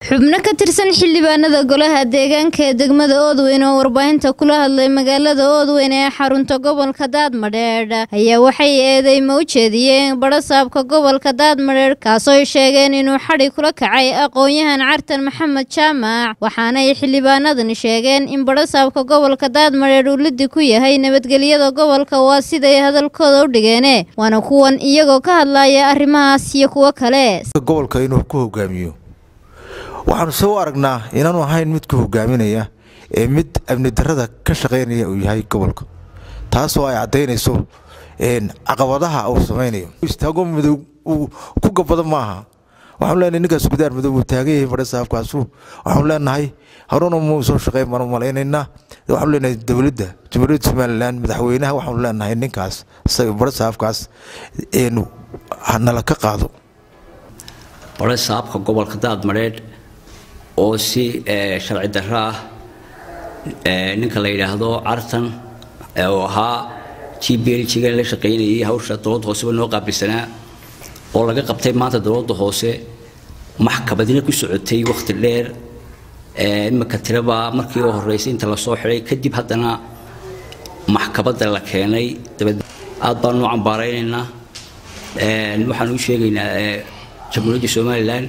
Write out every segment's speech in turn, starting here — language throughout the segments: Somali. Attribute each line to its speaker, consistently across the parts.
Speaker 1: xubno ka tirsan xildhibaanada golaha deegaanka ee degmada oodweyn oo warbaahinta kula hadlay magaalada oodweyn ee xarunta gobolka daadmadheedh ayaa waxay eedeymo u jeediyeen badhasaabka gobolka daadmadheedh kaasooy sheegeen inuu xadhi kula kacay aqoon-yahan cartan maxamed jaamac waxaanay xildhibaanadani sheegeen in badhasaabka gobolka daadmadheedh uu lidi ku yahay nabadgelyada gobolka waa siday hadalkooda u dhigeene waana kuwan iyagoo ka hadlaya arrimahaas iyo kuwo kale
Speaker 2: gobolka inuu ku hogaamiyo waxaanu se u aragnaa inaanu ahayn mid ku hogaaminaya ee mid amni darada ka shaqaynaya uu yahay gobolka taasoo ay caddaynayso caqabadaha uu samaynayo istaago madow uu ku gabado maaha waxaanu leenahay ninkaas gudaar madow uu taagan yahay badhasaabkaasu waxaanu leenahay haruna muu soo shaqayn baanu malaynaynaa waxaanu leenahay dowladda jamhuuriyadda somalilan madaxweynaha waxaanu leenahay ninkaas badhasaabkaas nala ka qaado
Speaker 3: badhasaabka gobolka daadmadheedh oo si sharci darro ah ninka la yidhaahdo cartan oo ahaa g b l jiga la shaqaynayay hawsha dowladda hooseba noo qaabilsanaa oo laga qabtay maanta dowladda hoose maxkamadina ku socotay wakhti dheer imika tiraba markii u horreysay inta lasoo xidhay kadib haddana maxkamadda la keenay dabad aad baanu u cambaaraynaynaa waxaan u sheegaynaa jamhuuriyadda somalilan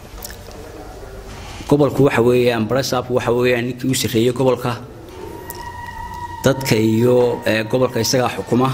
Speaker 3: gobolku waxa weeyaan barasaabku waxa weeyaan ninkii u sarreeyey gobolka dadka iyo gobolka isagaa xukuma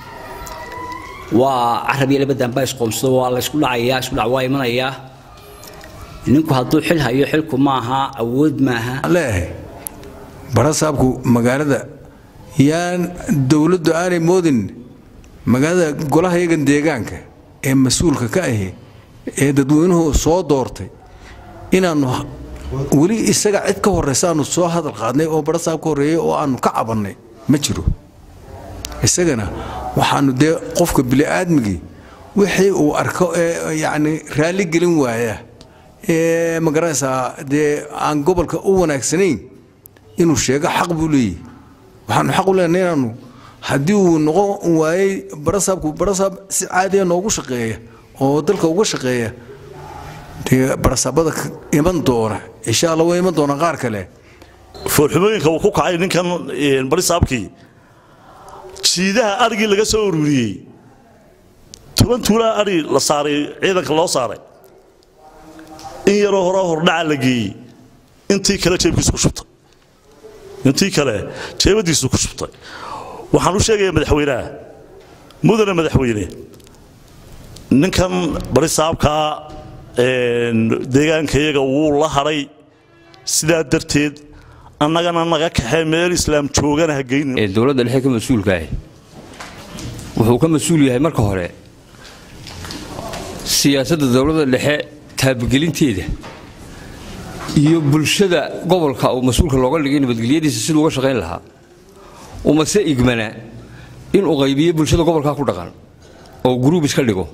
Speaker 3: waa carab iyo labadanba isqoomsado waa la isku dhacayaa isku dhac waa imanayaa ninku hadduu xil hayo xilku maaha awood maaha
Speaker 4: leeyahay barasaabku magaalada yaan dowladdu aanay moodin magaalada golaha yagan deegaanka ee mas-uulka ka ahi ee dadweynuhu soo doortay inaannu weli isaga cid ka horraysa aanu soo hadal qaadnay oo barasaab ka horreeyey oo aannu ka cabannay ma jiro isagana waxaannu dee qofka bini'aadmigii wixii uu arko ee yacni raalli gelin waaya ee magaranaysaa dee aan gobolka u wanaagsanayn inuu sheego xaq buu leeyahy waxaannu xaq u leenahay inaannu haddii uu noqon waayey barasaabku barasaab si caadiya noogu shaqeeya oo dalka uga shaqeeya dee barasaabada iman doona insha alla way iman doonaan qaar kale
Speaker 5: foolxumooyinka uu ku kacay ninkan barisaabkii jiidaha arigii laga soo ururiyey tuban tuulaa ari la saaray ciidanka loo saaray in yaroo hore hordhaca la geeyey intii kale jeebkiisu ku shubtay intii kale jeebadiisu ku shubtay waxaan u sheegayaa madaxweynaha mudane madaxweyne ninkan barisaabkaa deegaankayaga wuu la hadhay sidaa darteed annagana naga kaxee meel islaam joogana ha geynin
Speaker 6: dowladda dhexe ka mas-uulkaahi wuxuu ka mas-uul yahay marka hore siyaasadda dowladda dhexe taabagelinteeda iyo bulshada gobolka uu mas-uulka looga dhigay nabadgelyadiisa siduu uga shaqayn lahaa umase igmana inuu qaybiyo bulshada gobolkaa ku dhaqan oo gruub iska dhigo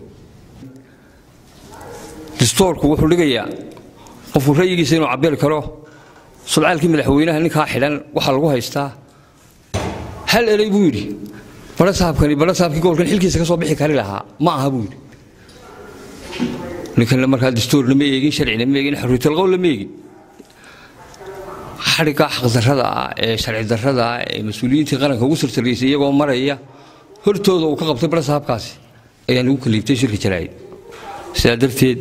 Speaker 6: distoorku wuxuu dhigayaa qofku ra'yigiisa inuu cabiri karo sudcaalkii madaxweynaha ninkaa xidhan waxaa lagu haystaa hal erey buu yidhi barasaabkani barasaabkii gobolkan xilkiisa ka soo bixi kari lahaa ma aha buu yidhi ninkanna markaa distoorna ma eegin sharcina ma eegin xorriyatalqowlna ma eegin xadhigga xaqdarrada ah ee sharci darrada ah ee mas-uuliyiintii qaranka ugu sartaraysay iyagoo maraya hortooda uu ka qabtay barasaabkaasi ayaan ugu kaliibtay shirka jaraa'id sidaa darteed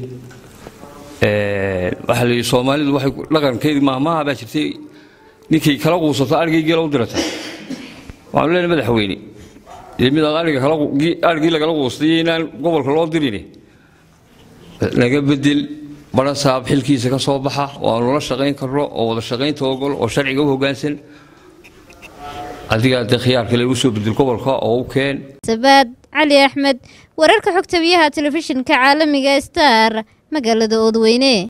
Speaker 6: waxaa la yidhi soomaalidu waxay dhaqankeedii maahmaaha baa jirtay ninkay kala quusato arigii geela u dirata waxaanu leenahay madaxweyne dee mid aad arigii lagala quustay inaan gobolka loo dirin laga bedel barasaab xilkiisa ka soo baxa oo aanu la shaqayn karno oo wada shaqaynta ogol oo sharciga u hoggaansan adigaa dee khiyaar kale u soo bedel gobolka oo u keen
Speaker 1: sabaad cali axmed wararka xogtabiyaha telefishinka caalamiga star magaalada oodweyne